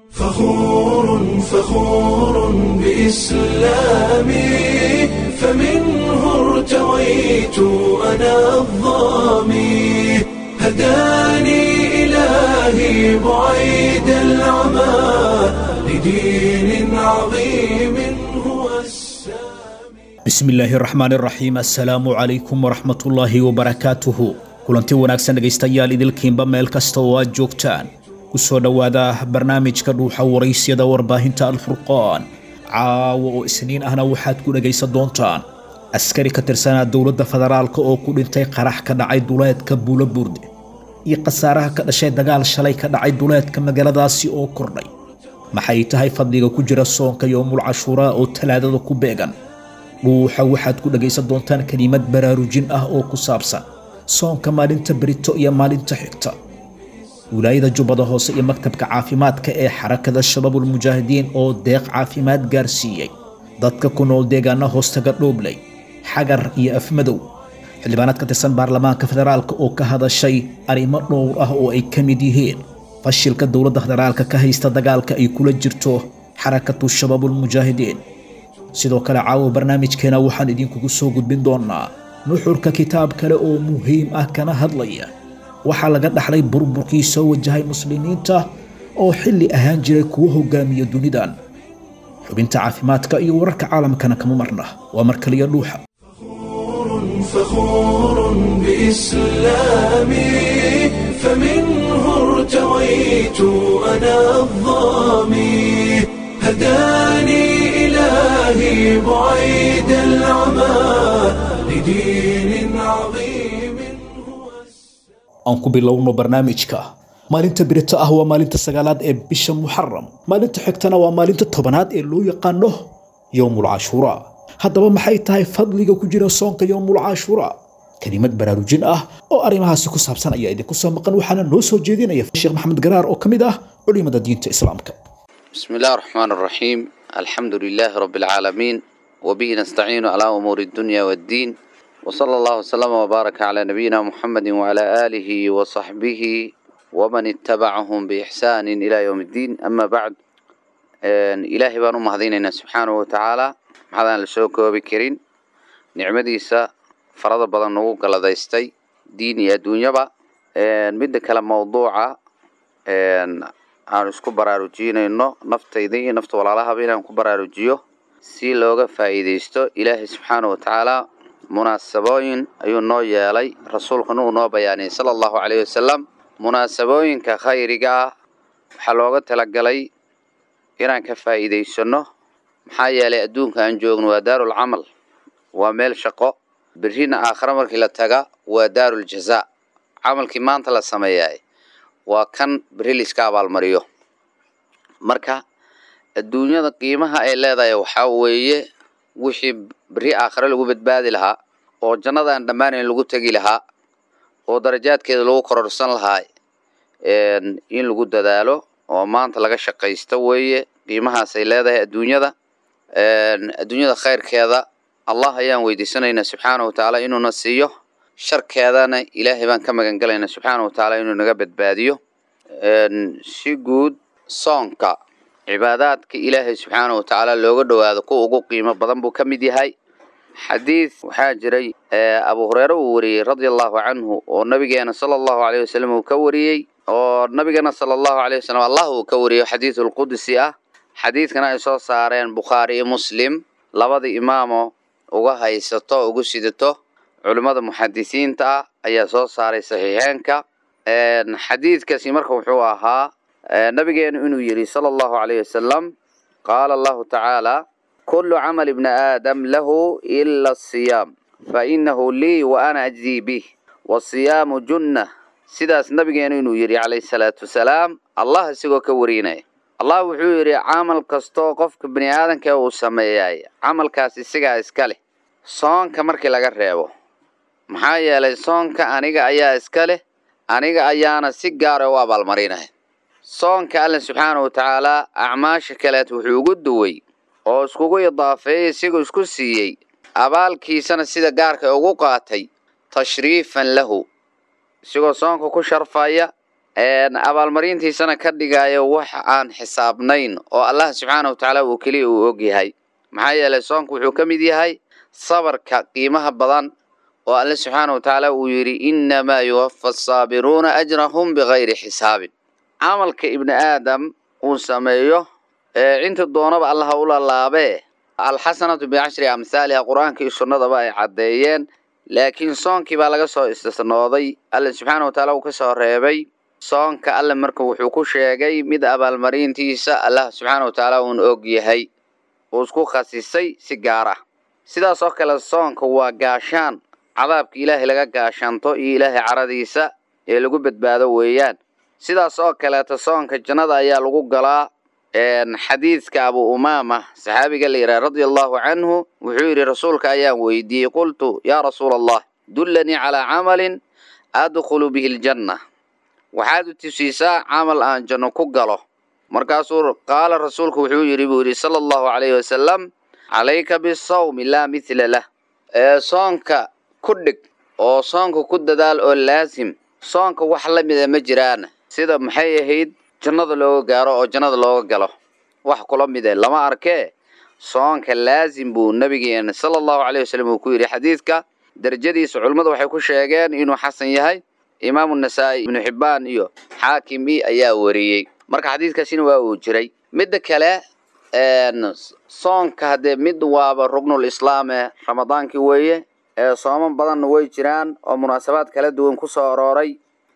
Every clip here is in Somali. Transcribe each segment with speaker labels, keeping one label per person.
Speaker 1: فخور فخور بإسلامي فمنه ارتويت أنا الظامي هداني إلهي بعيد العمى لدين عظيم هو السامي
Speaker 2: bismillaahi raxmaan raxiim assalaamu calaykum waraxmatullaahi wabarakaatuhu kulanti wanaagsan dhegaystayaal idilkiinba meel kasta oo aad joogtaan ku soo dhowaada barnaamijka dhuuxa waraysyada warbaahinta alfurqaan caawa oo isniin ahna waxaad ku dhegaysan doontaan askari ka tirsanaa dowladda federaalk oo ku dhintay qarax ka dhacay duleedka buulo burde iyo khasaaraha ka dhashay dagaal shalay ka dhacay duleedka magaaladaasi oo kordhay maxay tahay fadliga ku jira soonka yoomul cashuuraa oo talaadada ku beegan dhuuxa waxaad ku dhagaysan doontaan kelimad baraarujin ah oo ku saabsan soonka maalinta berito iyo maalinta xigta wilaayada jubbada hoose iyo maktabka caafimaadka ee xarakada shabaabulmujaahidiin oo deeq caafimaad gaarsiiyey dadka ku nool deegaana hoostaga dhoobley xagar iyo afmadow xildhibaanaad ka tirsan baarlamaanka federaalk oo ka hadashay arrimo dhowr ah oo ay ka mid yihiin fashilka dowladda federaalka ka haysta dagaalka ay kula jirto xarakatu shabaabulmujaahidiin sidoo kale caawa barnaamijkeena waxaan idinkugu soo gudbin doonaa nuxurka kitaab kale oo muhiim ah kana hadlaya waxaa laga dhaxlay burburkii soo wajahay muslimiinta oo xilli ahaan jiray kuwa hogaamiya dunidan xubinta caafimaadka iyo wararka caalamkana kama marna waa mar kaliya dhuuxa
Speaker 1: فخور بإسلامي فمنه ارتويت أنا الظامي هداني إلهي بعيد العمى لدين عظيم هو
Speaker 2: aan ku bilowno barnaamijka maalinta birito ah waa maalinta sagaalaad ee bisha muxaram maalinta xigtana waa maalinta tobanaad ee loo yaqaano yowmul cashuuraa haddaba maxay tahay fadliga ku jira soonka yowmul cashuuraa kelimad baraarujin ah oo arrimahaasi ku saabsan ayaa idinku soo maqan waxaana noo soo jeedinaya sheekh maxamed garaar oo ka mid ah culimada diinta islaamka
Speaker 3: بسم الله الرحمن الرحيم الحمد لله رب العالمين وبه نستعين على أمور الدنيا والدين وصلى الله وسلم وبارك على نبينا محمد وعلى آله وصحبه ومن اتبعهم بإحسان إلى يوم الدين أما بعد آن إلهي بانو مهديننا سبحانه وتعالى محضان لسوكو بكرين نعمديسا فرض بدن نوغ لديستي ديني الدنيا با آن مد كلام موضوعة آن aan isku baraarujinayno naftayda iyo nafta walaalahaba inaan ku baraarujiyo si looga faa'iidaysto ilaahay subxaana wa tacaala munaasabooyin ayuu noo yeelay rasuulkuna uu noo bayaaniyey sala allahu caleyhi wasalam munaasabooyinka khayriga ah waxaa looga talagalay inaan ka faa'iidaysano maxaa yeelay adduunka aan joogno waa daarul camal waa meel shaqo berrina aakhare markii la taga waa daarul jazaa camalkii maanta la sameeyaay waa kan berri liska abaalmariyo marka adduunyada qiimaha ay leedahay waxaa weeye wixii berri aakhare lagu badbaadi lahaa oo jannada aan dhammaanayn lagu tegi lahaa oo darajaadkeeda lagu kororsan lahaa in lagu dadaalo oo maanta laga shaqaysto weeye qiimahaasay leedahay adduunyada adduunyada khayrkeeda allah ayaan weydiisanaynaa subxaana wa tacaala inuuna siiyo sharkeedana ilaahay baan ka magan galaynaa subxaana wa tacaala inuu naga badbaadiyo si guud soonka cibaadaadka ilaahay subxaana wa tacaala looga dhowaado kuwa ugu qiimo badan buu ka mid yahay xadiid waxaa jiray abu hureyre uu wariyey radia allahu canhu oo nabigeena sala allahu aleyh wasalam uu ka wariyey oo nabigeena sala allahu aleyh wasalam allah uu ka wariyo xadiidulqudsi ah xadiidkana ay soo saareen bukhaari iyo muslim labada imaamo uga haysato ugu sidato culimmada muxadisiinta ah ayaa soo saaray saxiixeenka xadiidkaasi marka wuxuu ahaa nabigeenu inuu yidhi sala allahu caleyh wasalam qaala allahu tacaala kulu camal ibni aadam lahu ila asiyaam fa inahu lii wa ana ajzii bih wasiyaamu junna sidaas nabigeenu inuu yidhi calayhi salaatu wasalaam allah isagoo ka warinaya allah wuxuu yidhi camal kastoo qofka bini aadamka uu sameeyay camalkaas isagaa iska leh soonka markii laga reebo maxaa yeelay soonka aniga ayaa iska leh aniga ayaana si gaara u abaalmarinaya soonka alla subxaana wa tacaalaa acmaasha kaleed wuxuu ugu duway oo iskugu idaafeeyey isigoo isku siiyey abaalkiisana sida gaarka ugu qaatay tashriifan lahu isagoo soonka ku sharfaya abaalmarintiisana ka dhigayo wax aan xisaabnayn oo allah subxaana wa tacaala uu keliya uu ogyahay maxaa yeelay soonku wuxuu ka mid yahay sabarka qiimaha badan oo alle subxaana wa tacaala uu yidhi innamaa yuwafa asaabiruuna ajrahum bikayri xisaabin camalka ibni aadam uu sameeyo inta doonaba allaha u lalaabee alxasanatu bicashri amhaaliha qur-aanka iyo sunnadaba ay caddeeyeen laakiin soonkii baa laga soo istisnooday alle subxaana wa tacaala uu ka soo reebay soonka alle marka wuxuu ku sheegay mid abaalmarintiisa allah subxaana wa tacaala uun og yahay uu isku khasisay si gaar ah sidaas oo kale soonka waa gaashaan cadaabka ilaahay laga gaashaanto iyo ilaahay caradiisa ee lagu badbaado weeyaan sidaas oo kaleeta soonka jannada ayaa lagu galaa xadiidka abu umaama saxaabiga la yidhaha radia allahu canhu wuxuu yidhi rasuulka ayaan weydiiyey qultu yaa rasuula allah dullanii calaa camalin adkhulu bihi ljanna waxaad u tusiisaa camal aan janno ku galo markaasuu qaala rasuulku wuxuu yidhi buu yidhi sala allahu calayhi wasalam calayka bisawmi laa mithla lah ee soonka ku dhig oo soonka ku dadaal oo laasim soonka wax la mida ma jiraan sida maxay ahayd jannada looga gaaro oo jannada looga galo wax kula mide lama arkee soonka laasim buu nabigeena sala allahu calayhi wasalam uu ku yidhi xadiidka derajadiisa culimmadu waxay ku sheegeen inuu xasan yahay imaamu nasaa-i ibnu xibbaan iyo xaakim i ayaa wariyey marka xadiidkaasina waa uu jiray midda kale soonka haddee mid waaba rugnul islaame ramadaankii weeye ee sooman badanna way jiraan oo munaasabaad kala duwan ku soo arooray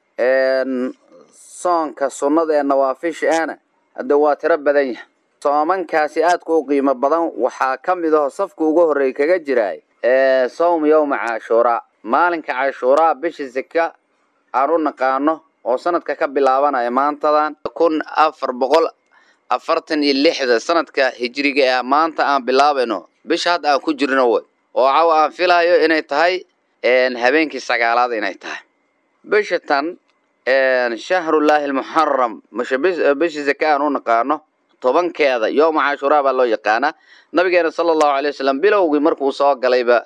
Speaker 3: soonka sunnada ee nawaafisha ahna hadde waa tiro badan yahay soomankaasi aadka u qiimo badan waxaa ka mid aho safka ugu horreey kaga jiraay sawm yowma cashuuraa maalinka cashuuraa bisha seka aan u naqaano oo sanadka ka bilaabanaya maantadan kun afar boqol afartan iyo lixda sanadka hijriga ee maanta aan bilaabayno bisha hadda aan ku jirno way oo caw aan filayo inay tahay habeenkii sagaalaad inay tahay bisha tan shahrullaahi almuxaram bisha zaka aan u naqaano tobankeeda yooma cashuuraa baa loo yaqaanaa nabigeena sala allahu alay wasalam bilowgii markuu soo galayba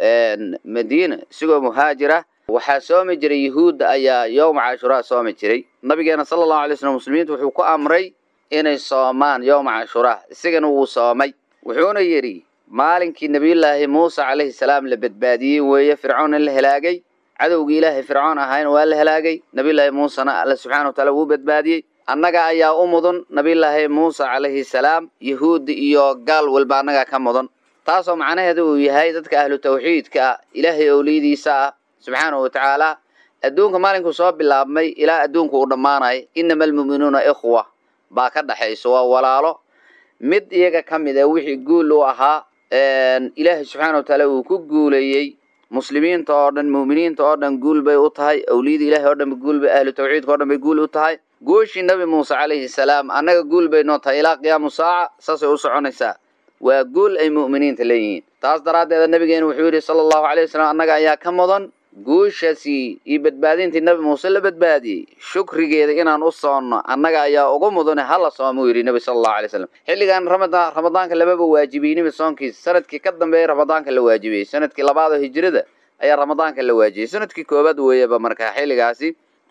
Speaker 3: madiina isigoo muhaajira waxaa soomi jiray yahuudda ayaa yowma cashuuraa soomi jiray nabigeena sala allahu alay slam muslimiintu wuxuu ku amray inay soomaan yowma cashuuraa isagana wuu soomay wuxuuna yidhi maalinkii nebiyullaahi muuse calayhi salaam la badbaadiyey weeye fircoonna la helaagay cadowgii ilaahay fircoon ahayn waa la helaagay nebiyullaahi muusena alla subxana wa taala wuu badbaadiyey annaga ayaa u mudan nebiyullaahi muuse calayhi salaam yahuudda iyo gaal walba annagaa ka mudan taasoo macnaheeda uu yahay dadka ahlu tawxiidka ah ilaahay owliyadiisa ah subxaanahu wa tacaala adduunka maalinkuu soo bilaabmay ilaa adduunku uu dhammaanayo inama almu'minuuna ikhwa baa ka dhaxayso waa walaalo mid iyaga ka mid a wixii guul u ahaa ilaahay subxaana wa tacaala uu ku guuleeyey muslimiinta oo dhan mu'miniinta oo dhan guul bay u tahay awliyada ilaahay oo dhan guul bay ahlu tawxiidka o dhan bay guul u tahay guushii nabi muuse calayhi salaam annaga guul bay noo tahay ilaa qiyaamu saaca saasay u soconaysaa waa guul ay mu'miniinta leeyihiin taas daraaddeeda nabigeena wuxuu yidhi sala allahu alay wasalam annaga ayaa ka mudan guushaasi iyo badbaadintii nabi muuse la badbaadiyey shukrigeeda inaan u soonno annaga ayaa ugu mudane hala soomuu yidhi nebi sala allahu alay slam xilligan ramadaan ramadaanka lamaba waajibiyeyniba soonkiisa sanadkii ka dambeeyay ramadaanka la waajibiyey sanadkii labaad oo hijrada ayaa ramadaanka la waajibiyey sanadkii koobaad weeyaba marka xilligaasi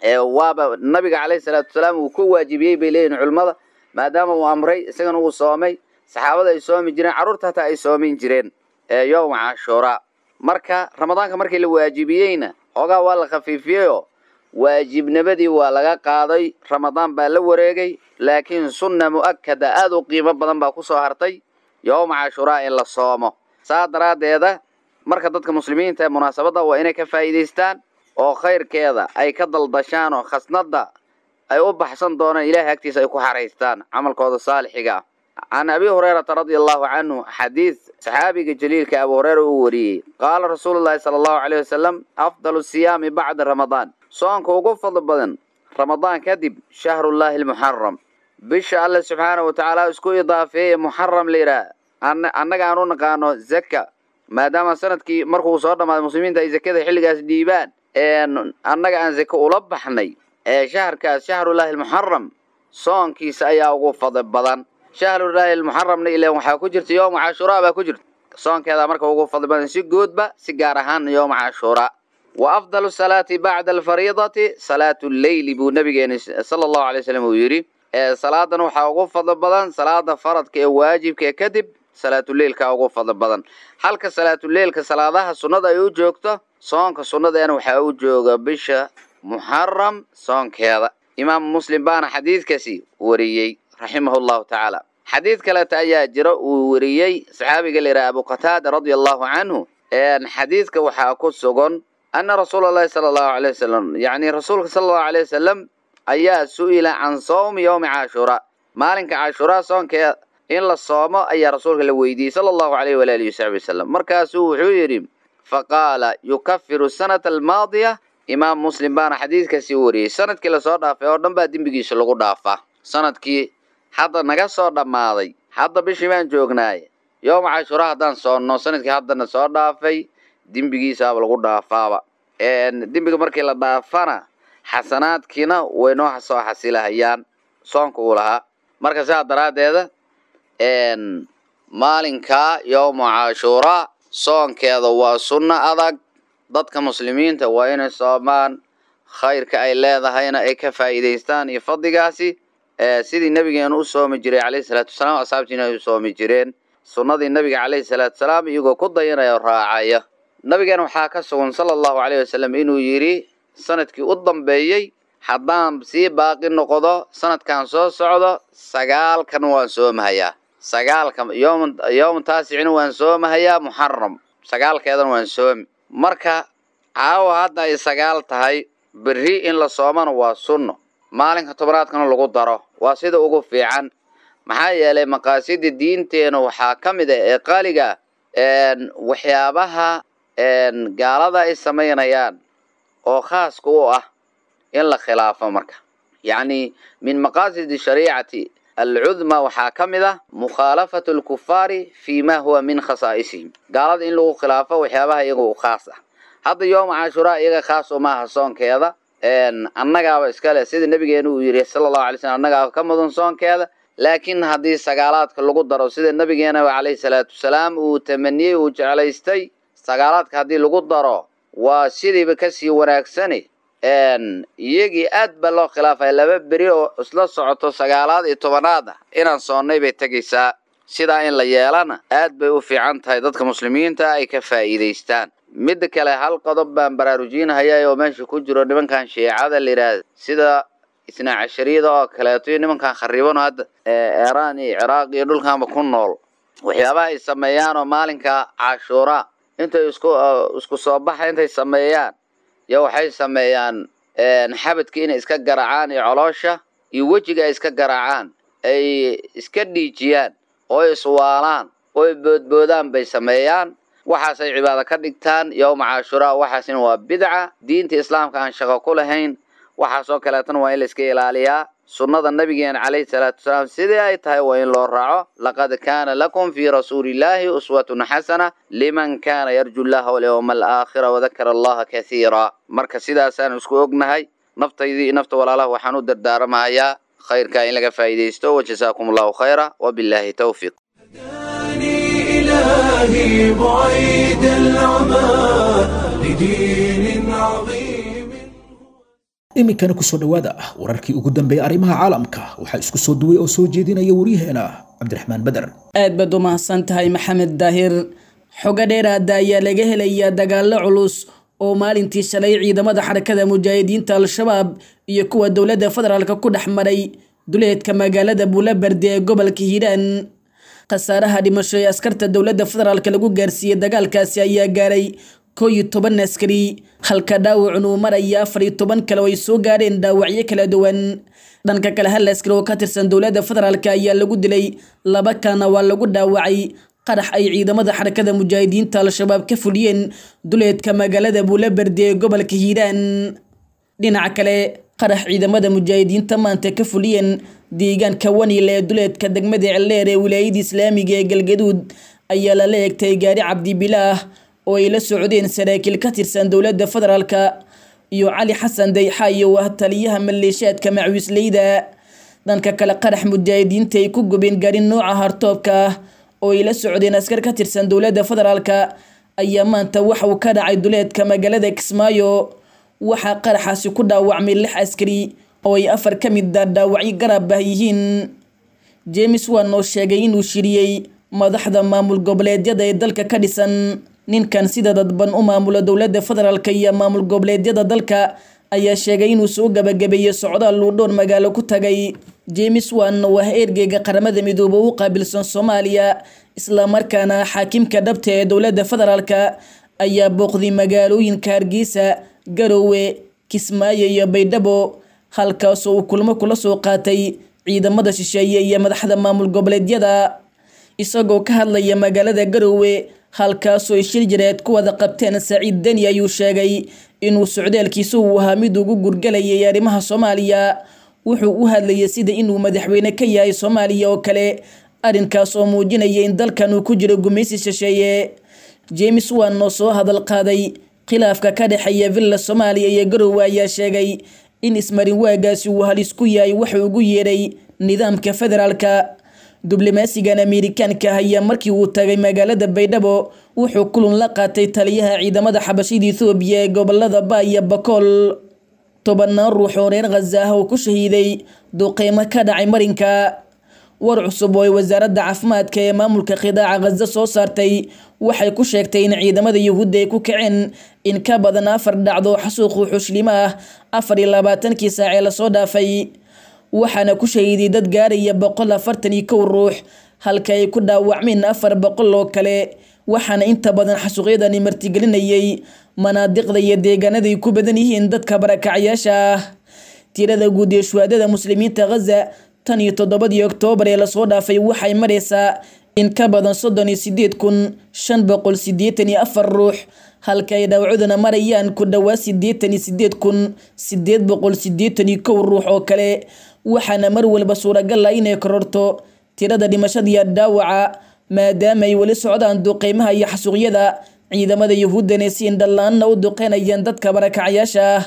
Speaker 3: waaba nabiga calayhi salaatu wasalaam uu ku waajibiyey bay leeyihin culimmada maadaama uu amray isagana uu soomay saxaabada ay soomi jireen carruurta hataa ay soomin jireen yowma cashuuraa marka ramadaanka markii la waajibiyeyna xoogaa waa la khafiifiyeyoo waajibnimadii waa laga qaaday ramadaan baa la wareegay laakiin sunna mu'akada aad u qiimo badan baa kusoo hartay yowma cashuuraa in la soomo saa daraaddeeda marka dadka muslimiinta ee munaasabadda waa inay ka faa'iidaystaan oo khayrkeeda ay ka daldashaan oo khasnadda ay u baxsan doonaan ilaahay agtiisa ay ku xaraystaan camalkooda saalixiga ah can abi hurayrata radia allahu canhu xadiid saxaabiga jaliilka abu hureyra uu wariyey qaala rasuulu llahi sala allahu caleyh wasalam afdalu siyaami bacda ramadaan soonka ugu fadli badan ramadaan kadib shahrullaahi almuxaram bisha alle subxaana wa tacaala isku idaafeeye muxaram la yidhaah annaga aan u naqaano zaka maadaama sanadkii markuu soo dhammaaday muslimiinta ay zakada xilligaas dhiibaan annaga aan zake ula baxnay ee shaharkaas shahrullaahi almuxaram soonkiisa ayaa ugu fadli badan shahrullaahi almuxaramna ilan waxaa ku jirta yowma cashuuraa baa ku jirta soonkeedaa marka ugu fadli badan si guudba si gaar ahaan yowma cashuuraa wa afdalu salaati bacda alfariidati salaatu lleyli buu nabigeeni sala allahu alay wasalam uu yidhi salaadan waxaa ugu fadlo badan salaada faradka ee waajibka kadib salaatuleilka ugu fadlo badan halka salaatuleilka salaadaha sunnada ay u joogto soonka sunnadeena waxaa u jooga bisha muxaram soonkeeda imaamu muslim baana xadiidkaasi wariyey raximahu llahu tacaala xadiid kaleta ayaa jira uu wariyey saxaabiga la yidhaha abu qataada radia allahu canhu xadiidka waxaa ku sugan ana rasuula allahi sala allahu alay wasalam yacni rasuulka sala allahu alay wasalam ayaa su-ila can sawmi yowmi caashuraa maalinka caashuraa soonkeeda in la soomo ayaa rasuulka la weydiiyey sala allahu alayh walaalihi wasaxbi wasalam markaasuu wuxuu yidhi faqaala yukafiru sanata almaadiya imaam muslim baana xadiidkaasi wariyey sanadkii lasoo dhaafay oo dhan baa dembigiisa lagu dhaafaa sanadkii hadda naga soo dhammaaday hadda bishii baan joognaay yowma cashuraa haddaan soonno sanadkii haddana soo dhaafay dembigiisaaba lagu dhaafaaba dembiga markii la dhaafana xasanaadkiina way noo soo xasilahayaan soonka uu lahaa marka sidaa daraaddeeda maalinkaa yowma cashuuraa soonkeeda waa sunno adag dadka muslimiinta waa inay soomaan khayrka ay leedahayna ay ka faa'iidaystaan iyo fadligaasi sidii nabigeenu u soomi jiray calayhi salaatu wasalaam asxaabtiina ay u soomi jireen sunnadii nabiga calayhi salaatu wasalaam iyagoo ku dayanaya o raacaya nabigeena waxaa ka sugan sala allahu calayh wasalam inuu yidhi sanadkii u dambeeyey haddaan sii baaqi noqdo sanadkan soo socdo sagaalkan waan soomahayaa sagaalka yom yowma taasicina waan soomahayaa muxaram sagaalkeedan waan soomi marka caawa hadda ay sagaal tahay berri in la soomana waa sunno maalinka tobanaadkana lagu daro waa sida ugu fiican maxaa yeelay maqaasida diinteena waxaa ka mid ah ee qaaliga waxyaabaha gaalada ay samaynayaan oo khaaska u ah in la khilaafo marka yacni min maqaasidi shariicati alcudma waxaa ka mid ah mukhaalafatu alkufaari fi ma huwa min khasaa'isihim gaalada in lagu khilaafo waxyaabaha iyaga u khaas ah hadda yooma cashuraa iyaga khaas umaaha soonkeeda annagaaba iskale sida nabigeenu uu yidhi sala allahu alay slam annagaaba ka mudan soonkeeda laakiin haddii sagaalaadka lagu daro sida nabigeena calayhi salaatu wasalaam uu tamaniyey uu jeclaystay sagaalaadka haddii lagu daro waa sidiiba kasii wanaagsani iyagii aad baa loo khilaafaya laba beri oo isla socoto sagaalaad iyo tobanaad ah inaan soonnay bay tegaysaa sidaa in la yeelana aad bay u fiican tahay dadka muslimiinta ay ka faa'iidaystaan midda kale hal qodob baan baraarujinhayaa oo meesha ku jiro nimankan shiicada la yidhaahda sida isnaa cashariyada oo kaleeto iyo nimankan khariibano hadda eeraan iyo ciraaq iyo dhulkanba ku nool waxyaabaha ay sameeyaan oo maalinka cashuuraa intay isku isku soo baxa intay sameeyaan yo waxay sameeyaan xabadka inay iska garaacaan iyo coloosha iyo wejiga ay iska garaacaan ay iska dhiijiyaan oo iswaalaan oo boodboodaan bay sameeyaan waxaasay cibaado ka dhigtaan yowma cashuraa waxaasina waa bidca diinta islaamka aan shaqo ku lahayn waxaasoo kaleetana waa in la iska ilaaliyaa sunnada nabigeena calayhi salaatu wasalaam sidii ay tahay waa in loo raaco laqad kaana lakum fii rasuulillaahi uswatun xasana liman kaana yarju llaha walyowma alaakhira wadakara allaha kathiira marka sidaasaan isku ognahay naftaydii nafta walaalaha waxaan u dardaaramahayaa khayrkaa in laga faa'iidaysto wajazaakum allahu khayra wabilaahi towfiiq
Speaker 1: إلهي بعيد العمى لدين عظيم
Speaker 2: iminkana kusoo dhowaada wararkii ugu dambeeyay arrimaha caalamka waxaa isku soo duway oo soo jeedinaya waryaheena cabdiraxmaan beder
Speaker 4: aad baad u mahadsan tahay maxamed daahir xogo dheeraada ayaa laga helayaa dagaallo culus oo maalintii shalay ciidamada xarakada mujaahidiinta al-shabaab iyo kuwa dowladda federaalka ku dhex maray duleedka magaalada buulabardi ee gobolka hiiraan khasaaraha dhimasho ee askarta dowladda federaalk lagu gaarsiiyey dagaalkaasi ayaa gaaray koo iyo toban askari halka dhaawacun uu maraya afar iyo toban kale oo ay soo gaareen dhaawacyo kala duwan dhanka kale hal askari oo ka tirsan dowladda federaalk ayaa lagu dilay laba kalena waa lagu dhaawacay qarax ay ciidamada xarakada mujaahidiinta al-shabaab ka fuliyeen duleedka magaalada buulabardi ee gobolka hiiraan dhinaca kale qarax ciidamada mujaahidiinta maanta ka fuliyeen deegaanka waniil ee duleedka degmada celleer ee wilaayada islaamiga ee galgaduud ayaa lala eegtay gaari cabdibilaah oo ay la socdeen saraakiil ka tirsan dowladda federaalka iyo cali xasan dayxaayo ah taliyaha maleeshaadka macwiisleyda dhanka kale qarax mujaahidiinta ay ku gubeen gaari nooca hartoobka ah oo ay la socdeen askar ka tirsan dowladda federaalka ayaa maanta waxa uu ka dhacay duleedka magaalada kismaayo waxaa qaraxaasi ku dhaawacmay lix askari oo ay afar ka mid a dhaawacyo garab ah yihiin james wan oo sheegay inuu shiriyey madaxda maamul goboleedyada ee dalka ka dhisan ninkan sida dadban u maamula dowladda federaalk iyo maamul goboleedyada dalka ayaa sheegay inuu soo gabagabeeyey socdaal uu dhowr magaalo ku tagay james wan waa ergeyga qaramada midoobe u qaabilsan soomaaliya islamarkaana xaakimka dhabta ee dowladda federaalka ayaa booqday magaalooyinka hargeysa garowe kismaayo iyo baydhabo halkaasoo uu kulmo kula soo qaatay ciidamada shisheeye iyo madaxda maamul goboleedyada isagoo ka hadlaya magaalada garowe halkaasoo ay shir jireed ku wada qabteen saciid deni ayuu sheegay inuu socdaalkiisa uu ahaa mid ugu gurgalayay arrimaha soomaaliya wuxuu u hadlayay sida inuu madaxweyne ka yahay soomaaliya oo kale arrinkaas oo muujinaya in dalkan uu ku jiro gumaysi shisheeye james wan oo soo hadal qaaday khilaafka ka dhexeeya villa soomaaliya iyo garowe ayaa sheegay in ismarin waagaasi uu halis ku yahay wuxuu ugu yeedhay nidaamka federaalka diblomaasigan amerikaanka ah ayaa markii uu tagay magaalada baydhabo wuxuu kulun la qaatay taliyaha ciidamada xabashida ethoobiya ee gobolada ba iyo bakool tobanaan ruux oo reer khaza ah oo ku shahiiday duqeymo ka dhacay marinka war cusub oo ay wasaaradda caafimaadka ee maamulka khidaaca khaza soo saartay waxay ku sheegtay in ciidamada yuhuudda ay ku kaceen in ka badan afar dhacdo xasuuqu xuslimo ah afar iyo labaatankii saac ee lasoo dhaafay waxaana ku shahiiday dad gaaraya boqol afartan iyo kow ruux halka ay ku dhaawacmeen afar boqol oo kale waxaana inta badan xasuuqyadani martigelinayay manaadiqda iyo deegaanaday ku badan yihiin dadka barakacyaasha ah tirada guud ee shuhaadada muslimiinta khaza tan iyo toddobadii oktoobar ee lasoo dhaafay waxay maraysaa in ka badan soddon iyo sideed kun shan boqol sideetan iyo afar ruux halka ay dhaawacuduna marayaan ku dhowaa sideetan iyo sideed kun sideed boqol sideetan iyo kow ruux oo kale waxaana mar walba suuragal ah inay kororto tirada dhimashadiiyo dhaawaca maadaama ay weli socdaan duqeymaha iyo xasuuqyada ciidamada yuhuuddana si indhallaanna u duqeynayaan dadka barakacyaasha ah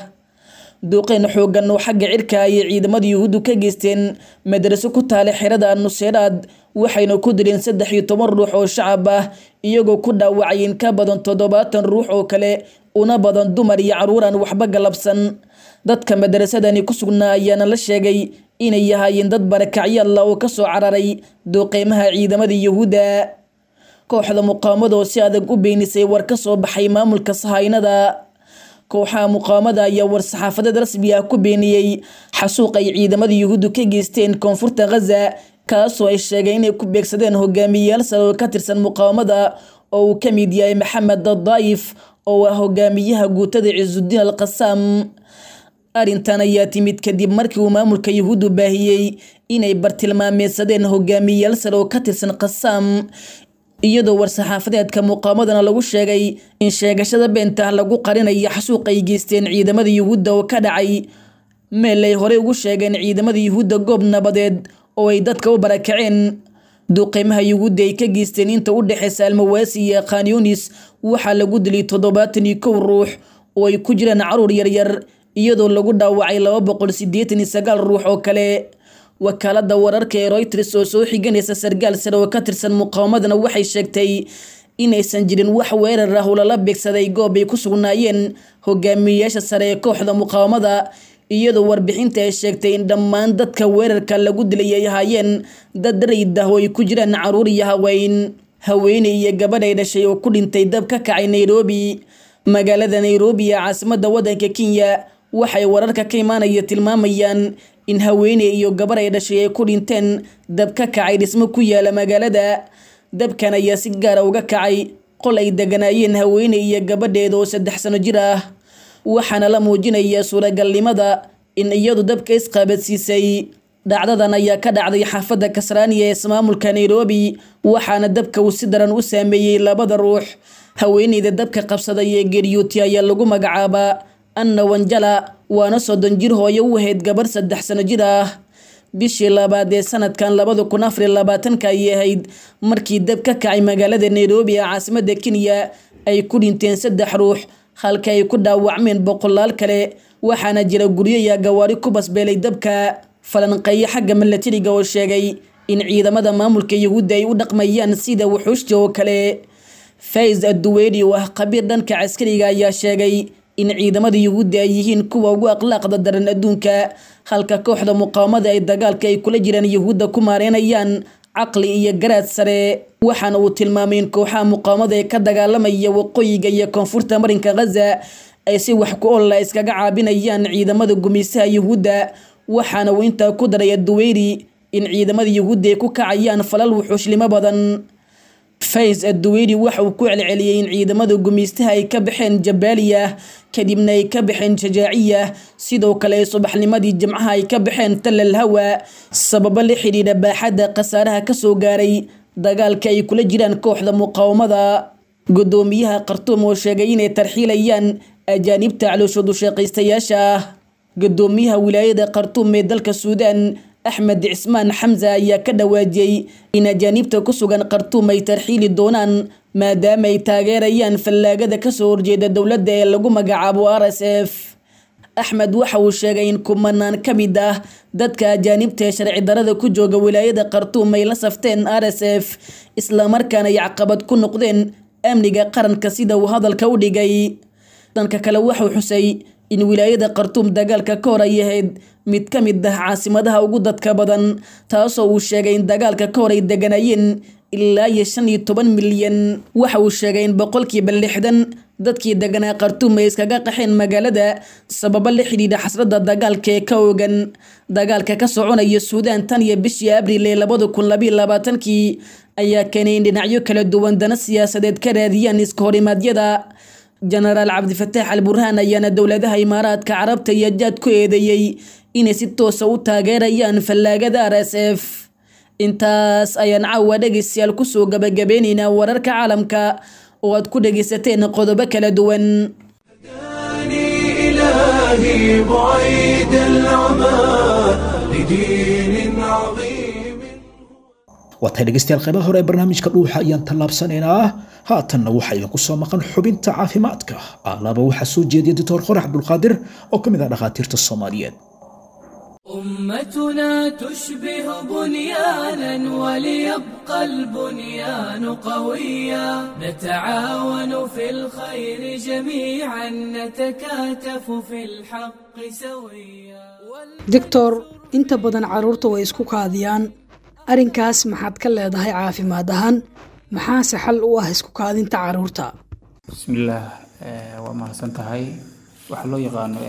Speaker 4: duqeyn xoogan oo xagga cirka ayay ciidamada yuhuuddu ka geysteen madraso ku taala xerada nuseeraad waxayna ku dileen saddex iyo toban ruux oo shacab ah iyagoo ku dhaawacay in ka badan toddobaatan ruux oo kale una badan dumar iyo caruur aan waxba galabsan dadka madarasadani ku sugnaa ayaana la sheegay inay yahaayeen dad barakacyaalla oo kasoo cararay duqeymaha ciidamada yuhuudda kooxda muqaamada oo si adag u beenisay war ka soo baxay maamulka sahaynada kooxaha muqaamada ayaa war-saxaafadeed rasmi ah ku beeniyey xasuuq ay ciidamada yuhuuddu ka geysteen koonfurta khaza kaasoo ay sheegeen inay ku beegsadeen hogaamiyeyaal sare oo ka tirsan muqaawamada oo uu ka mid yahay maxamed dadaayif oo ah hogaamiyaha guutada cisudiin al qasaam arrintan ayaa timid kadib markii uu maamulka yuhuuddu baahiyey inay bartilmaameedsadeen hogaamiyeyaal sare oo ka tirsan qasaam iyadoo war-saxaafadeedka muqaamadana lagu sheegay in sheegashada beenta lagu qarinayo xasuuq ay geysteen ciidamada yuhuudda oo ka dhacay meel ay horey ugu sheegeen ciidamada yuhuudda goob nabadeed oo ay dadka u barakaceen duqeymaha yuhuudda ay ka geysteen inta u dhexeysa almawaasi iyo khanyunis waxaa lagu dilay toddobaatan iyo kow ruux oo ay ku jiraan caruur yaryar iyadoo lagu dhaawacay laba boqol sideetan iyo sagaal ruux oo kale wakaalada wararka ee royters oo soo xiganaysa sargaal sare oo ka tirsan muqaawamadana waxay sheegtay inaysan jirin wax weerar ah oo lala beegsaday goob ay ku sugnaayeen hogaamiyeyaasha sare ee kooxda muqaawamada iyadoo warbixinta ay sheegtay in dhammaan dadka weerarka lagu dilay ay ahaayeen dad rayid ah oo ay ku jiraan caruur iyo haween haweeney iyo gabadh ay dhashay oo ku dhintay dab ka kacay nairobi magaalada nairobi ee caasimada wadanka kenya waxay wararka ka imaanaya tilmaamayaan in haweeney iyo gabar ay dhashay ay ku dhinteen dab ka kacay dhismo ku yaala magaalada dabkan ayaa si gaara uga kacay qol ay deganaayeen haweeney iyo gabadheeda oo saddex sano jir ah waxaana la muujinayaa suuragalnimada in iyadu dabka isqaabadsiisay dhacdadan ayaa ka dhacday xaafadda kasraaniya ee ismaamulka nairobi waxaana dabka uu si daran u saameeyey labada ruux haweeneyda dabka qabsaday ee geeryooti ayaa lagu magacaabaa anna wanjala waana soddon jir hooyo u ahayd gabar saddex sano jir ah bishii labaad ee sanadkan labada kun afar iyo labaatanka ayay ahayd markii dab ka kacay magaalada nairobi ee caasimada kenya ay ku dhinteen saddex ruux halka ay ku dhaawacmeen boqolaal kale waxaana jira guryo iyo gawaari ku basbeelay dabka falanqeeyo xagga milatariga oo sheegay in ciidamada maamulka yuhuudda ay u dhaqmayaan sida wuxuushta oo kale faiz adduweyni oo ah khabiir dhanka caskariga ayaa sheegay in ciidamada yuhuudda ay yihiin kuwa ugu akhlaaqda daran adduunka halka kooxda muqaawamada ay dagaalka ay kula jiraan yuhuudda ku maareynayaan caqli iyo garaad sare waxaana uu tilmaamay in kooxaha muqaawamada ee ka dagaalamaya waqooyiga iyo koonfurta marinka khaza ay si wax ku olla iskaga caabinayaan ciidamada gumaysaha yuhuudda waxaana uu intaa ku daray adduweyni in ciidamada yuhuudda ay ku kacayaan falal wuxuushlimo badan faiz adduweyni waxa uu ku celceliyey in ciidamada gumaystaha ay ka baxeen jabaaliya kadibna ay ka baxeen shajaaciya sidoo kale ay subaxnimadii jimcaha ay ka baxeen talal hawa sababo la xidhiidha baaxadda khasaaraha kasoo gaaray dagaalka ay kula jiraan kooxda muqaawamada gudoomiyaha khartuum oo sheegay inay tarxiilayaan ajaanibta calooshoodu shaqaystayaasha ah gudoomiyaha wilaayada khartuum ee dalka suudaan axmed cismaan xamse ayaa ka dhawaajiyey in ajaanibta ku sugan khartuum ay tarxiili doonaan maadaama ay taageerayaan fallaagada kasoo horjeeda dowladda ee lagu magacaabo r s f axmed waxa uu sheegay in kumanaan ka mid ah dadka ajaanibta ee sharci darada ku jooga wilaayada khartuum ay la safteen r s f islamarkaana ay caqabad ku noqdeen amniga qaranka sida uu hadalka u dhigay dhanka kale waxuu xusay in wilaayada khartuum dagaalka ka hor ay ahayd mid ka mid ah caasimadaha ugu dadka badan taasoo uu sheegay in dagaalka ka hor ay deganayeen ilaa iyo shan iyo toban milyan waxa uu sheegay in boqolkiiba lixdan dadkii deganaa khartuum ay iskaga qaxeen magaalada sababo la xidhiidha xasradda dagaalka ee ka ogan dagaalka ka soconaya suudaan tan iyo bishii abriil ee labada kun labayo labaatankii ayaa keenay in dhinacyo kala duwan dana siyaasadeed ka raadiyaan iska horimaadyada jenaraal cabdifataax al burhaan ayaana dowladaha imaaraadka carabta iyo jaad ku eedeeyey inay si toosa u taageerayaan fallaagada r s f intaas ayaan caawa dhegeystayaal kusoo gabagabeyneynaa wararka caalamka oo aad ku dhegeysateen qodobo kala duwan
Speaker 1: إلهي بعيد العمى لدين عظيم
Speaker 2: waatay dhegeystayaal qaybaha hore ee barnaamijka dhuuxa ayaan tallaabsanaynaa haatanna waxaa idinku soo maqan xubinta caafimaadka alaaba waxaa soo jeediya doctor qorax cabdulqaadir oo ka mid ah dhakhaatiirta soomaaliyeed
Speaker 5: أمتنا تشبه بنيانا وليبقى البنيان قويا نتعاون في الخير جميعا نتكاتف في الحق سويا
Speaker 6: doctor inta badan carruurta way isku kaadiyaan arrinkaas maxaad ka leedahay caafimaad ahaan maxaase xal u ah isku kaadinta carruurta
Speaker 7: bismillaah eh, waa mahadsan tahay waxaa loo yaqaano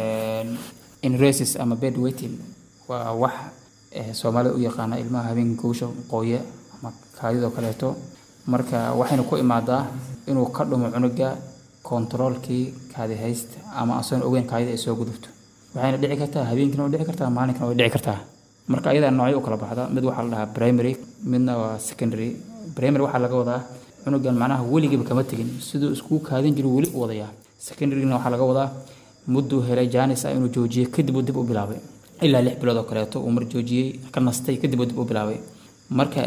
Speaker 7: inresis ama bed waiting waa wax eh, soomaalida u yaqaana ilmaha habeenka kuusha qooye ama kaadidoo kaleeto marka waxayna ku imaadaa inuu ka dhumo cunuga kontaroolkii kaadi haysta ama asoon ogeyn kaadida ay soo gudubto waxayna dhici kartaa habeenkina way dhici kartaa maalinkana way dhici kartaa marka ayadaa noocyo u kala baxda mid waxaa la dhahaa primary midna waa secondary primary waxaa laga wadaa cunugan macnaha weligiiba kama tegin siduu iskuu kaadin jiru weli u wadayaa secondaryna waxaa laga wadaa mudduu helay jaanis ah inuu joojiyey kadib uu dib u bilaabay ilaa lix bilood oo kaleeto uu mar joojiyey ka nastay kadib uu dib u bilaabay marka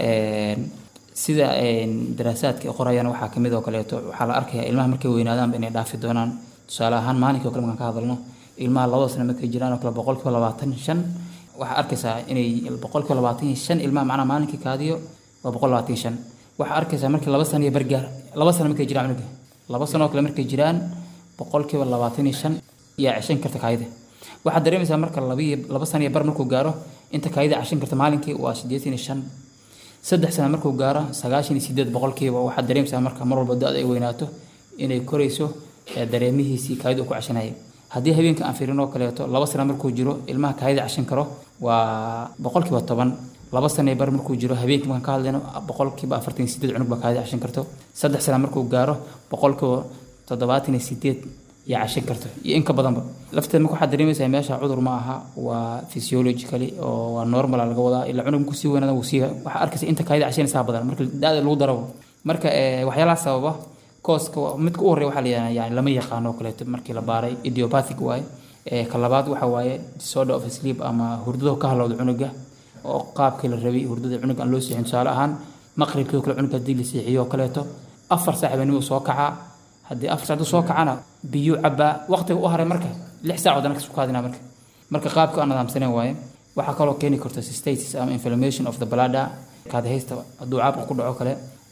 Speaker 7: sida daraasaadka ay qorayaan waxaa kamid oo kaleeto waxaa la arkayaa ilmaha markay weynaadaanba inay dhaafi doonaan tusaale ahaan maalinkii oo kale markaan ka hadalno ilmaha labada sano markay jiraan oo kale boqolkiiba labaatan shan waxaa arkaysaa inay boqolkiiba labaatan iyo shan ilmaha macnaha maalinkii kaadiyo waa boqol labaatan iyo shan waxaa arkaysaa markii laba sano iyo bargaar laba sano markay jiraan cunuga laba sano oo kale markay jiraan boqolkiiba labaatan iyo shan yaa ceshan karta kaayida waxaad dareemaysaa marka labiyo laba sano iyo bar markuu gaaro inta kaayida ceshan karta maalinkii waa siddeetan iyo shan saddex sano markuu gaaro sagaashan iyo sideed boqolkiiba waxaad dareemaysaa marka mar walba da-da ay weynaato inay korayso dareemihiisii kaayida uu ku ceshanayay haddii habeenka aan fiirin oo kaleeto laba sano markuu jiro ilmaha kaayida ceshan karo waa boqolkiiba toban laba sano iyo bar markuu jiro habeenkii markaan ka hadlayno boqolkiiba afartan iyo sideed cunug baa kaayida ceshan karto saddex sano markuu gaaro boqolkiiba toddobaatan iyo sideed yaa cashin karto iyo in ka badanba lafteed marka waxaad dareemaysaa meesha cudur ma aha waa physiologically oo waa normal laga wadaa ilaa cunug markuu sii weynaada wuu sii waxaa arkaysa inta kaayida cashinaysaa badan marka da-da lagu darabo marka waxyaalaha sababa kooska midka u horreya waxaa la yidhahdaa yani lama yaqaano oo kaleeto markii la baaray idiopathic waaye ka labaad waxa waaye disorder of sleep ama hurdado ka halowda cunuga oo qaabkii la rabay hurdada cunuga aan loo seexin tusaale ahaan maqribkii oo kale cunuga haddii la seexiyo oo kaleeto afar saac baa soo kacaa haddii afar saacdu soo kacana biyo cabaa waqtiga u haray marka lix saac wadana kasoo kaadina marka marka qaabka aan nidaamsanen waaye waxaa kaloo keeni karta cystitis ama inflammation of the bladder kaadihaysta hadduu caabka ku dhaco kale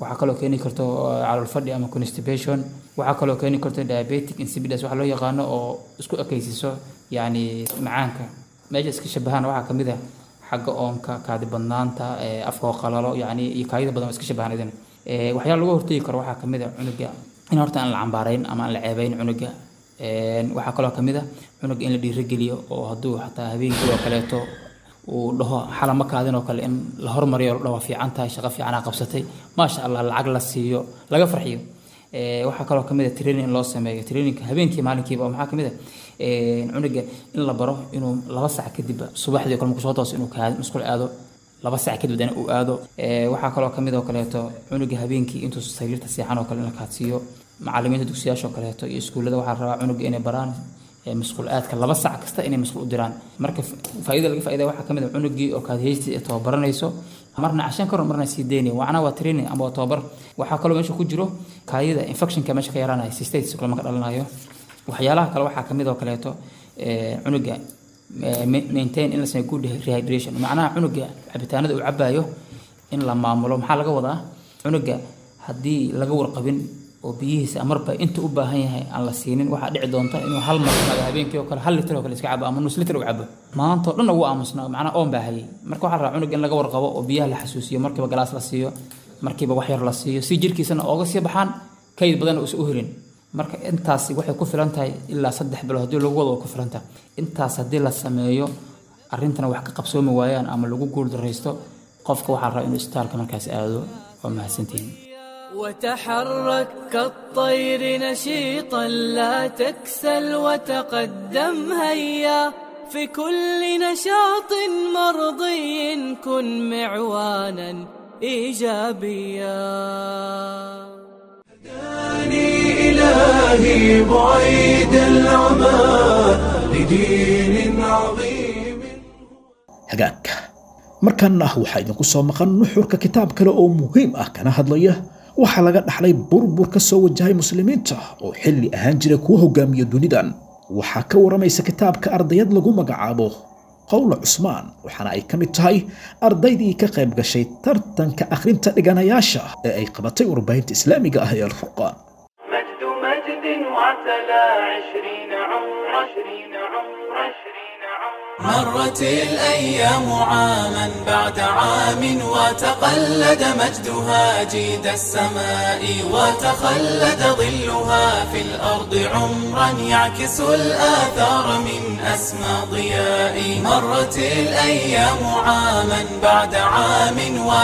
Speaker 7: waxaa kaloo keeni karto calool fadhi ama constipation waxaa kaloo keeni karto diabetic insipidus waxa loo yaqaano oo isku ekaysiiso yacni macaanka meesha iska shabahaan waxaa kamid ah xagga oonka kaadi badnaanta afka oo qalalo yacni iyo kaadida badan oo iska shabahaan idin waxyaala lagu hortegi karo waxaa kamid ah cunuga in horta aan la cambaarayn ama aan la ceebayn cunuga waxaa kaloo kamid ah cunuga in la dhiirigeliyo oo hadduu xataa habeenkii oo kaleeto uu dhaho xalama kaadin oo kale in la hormariyo la dhaho waa fiican tahay shaqo fiicanaa qabsatay maasha allah lacag la siiyo laga farxiyo waxaa kaloo kamid ah training in loo sameeyo traininka habeenkii maalinkiiba oo maxaa kamid ah cunuga in la baro inuu laba sac kadib subaxdii kale markuu soo tooso inuu kaadi musqul aado laba sac kadib dana uu aado waxaa kaloo kamid oo kaleeto cunuga habeenkii intuu sariirta seexan oo kale in la kaadsiiyo macalimiinta dugsiyaasha oo kaleeto iyo iskuullada waxaa rabaa cunuga inay baraan masquul aadka laba sac kasta inay masquul u diraan marka faa'iida laga faa'iida waxaa kamid ah cunugii oo kaadheysti ee tababaranayso marna cashan karo marna sii daynaya macnaha waa training ama waa tababar waxaa kaloo meesha ku jiro kaadida infectionka meesha ka yaraanaya cystitis kale marka dhalanayo waxyaalaha kale waxaa kamid oo kaleeto cunuga maintain in la sameeyo good rehydration macnaha cunuga cabitaanada uu cabayo in la maamulo maxaa laga wadaa cunuga haddii laga warqabin oo biyihiisa marba inta u baahan yahay aan la siinin waxaa dhici doonta inuu hal mar imaado habeenkii oo kale hal litir oo kale iska cabo ama nus litir u cabo maantoo dhan ugu aamusnaa macnaha oon baa hayay marka waxaa rabaa cunug in laga warqabo oo biyaha la xasuusiyo markiiba galaas la siiyo markiiba wax yar la siiyo si jirkiisana ooga sii baxaan kayd badan uusan u helin marka intaasi waxay ku filan tahay ilaa saddex bilood haddii lagu wado way ku filan tahay intaas haddii la sameeyo arrintana wax ka qabsoomi waayaan ama lagu guuldaraysto qofka waxaa rabaa inuu isbitaalka markaas aado waa mahadsantihiin
Speaker 5: وتحرك كالطير نشيطا لا تكسل وتقدم هيا في كل نشاط مرضي كن معوانا ايجابيا
Speaker 1: هداني إلهي بعيد العمى لدين عظيم
Speaker 2: hagaagka markaana waxaa idinku soo maqan nuxurka kitaab kale oo muhiim ah kana hadlaya waxaa laga dhaxlay burbur ka soo wajahay muslimiinta oo xilli ahaan jira kuwa hogaamiya dunidan waxaa ka waramaysa kitaabka ardayad lagu magacaabo qowla cusmaan waxaana ay ka mid tahay ardaydii ka qayb gashay tartanka akhrinta dhiganayaasha ee ay qabatay warbaahinta islaamiga ah ee alfurqaan
Speaker 8: مجد مجد وعتلى عشرين عمر عشرين عمر عشرين عمر
Speaker 1: مرت الأيام عاما بعد عام وتقلد مجدها جيد السماء وتخلد ظلها في الأرض عمرا يعكس الآثار من أسمى ضياء مرت الأيام عاما بعد عام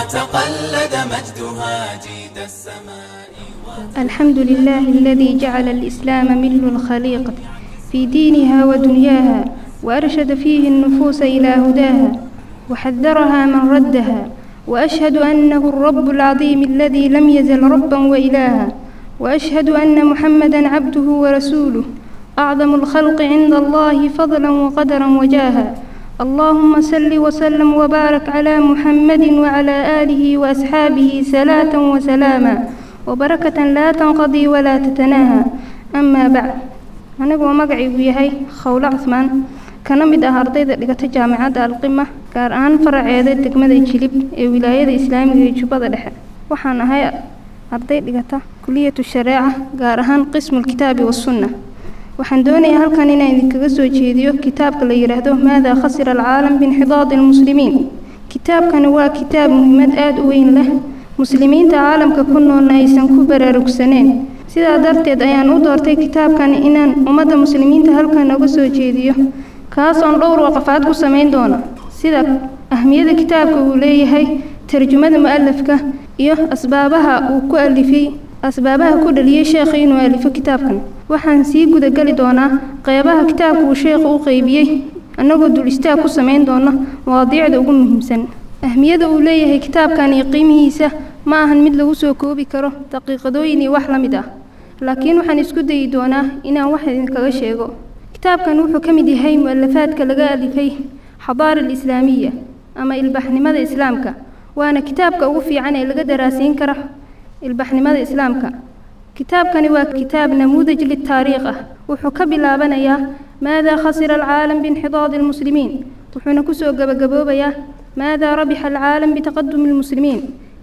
Speaker 1: وتقلد مجدها جيد السماء
Speaker 9: الحمد لله الذي جعل الإسلام مل الخليقة في دينها ودنياها وأرشد فيه النفوس إلى هداها وحذرها من ردها وأشهد أنه الرب العظيم الذي لم يزل ربا وإلها وأشهد أن محمدا عبده ورسوله أعظم الخلق عند الله فضلا وقدرا وجاها اللهم صل وسلم وبارك على محمد وعلى آله وأصحابه صلاة وسلاما وبركة لا تنقضي ولا تتناهى أما بعد anigoo magacaygu yahay khowle cusmaan kana mid ah ardayda dhigata jaamacadda alqima gaar ahaan faraceeda degmada jilib ee wilaayada islaamiga ee jubbada dhexe waxaan ahay arday dhigata kuliyatu shareeca gaar ahaan qismulkitaabi wasunna waxaan doonayaa halkan inaan idinkaga soo jeediyo kitaabka la yidhaahdo maadaa khasira alcaalam biinxidaadi almuslimiin kitaabkani waa kitaab muhiimad aada u weyn leh muslimiinta caalamka ku noolna aysan ku baraarugsaneen sidaa darteed ayaan u doortay kitaabkan inaan ummadda muslimiinta halkan uga soo jeediyo kaas oon dhowr waqafaad ku samayn doono sida ahmiyada kitaabka uu leeyahay tarjumada mu-alafka iyo asbaabaha uu ku alifay asbaabaha ku dhaliyey sheekha inuu alifo kitaabkan waxaan sii gudageli doonaa qeybaha kitaabka uu sheekhu u qeybiyey annagoo dul istaag ku samayn doona mawaadiicda ugu muhiimsan ahmiyada uu leeyahay kitaabkan iyo qiimihiisa ma ahan mid lagu soo koobi karo daqiiqadooyin iyo wax la mid ah laakiin waxaan isku dayi doonaa inaan wax idinkaga sheego kitaabkan wuxuu ka mid yahay mu-alafaadka laga alifay xadaara alislaamiya ama ilbaxnimada islaamka waana kitaabka ugu fiican ee laga daraasiin karo ilbaxnimada islaamka kitaabkani waa kitaab namuudaj litaariikh ah wuxuu ka bilaabanayaa maadaa khasira alcaalam biinxidaadi almuslimiin wuxuuna kusoo gabagaboobayaa maadaa rabixa alcaalam bitaqadumi almuslimiin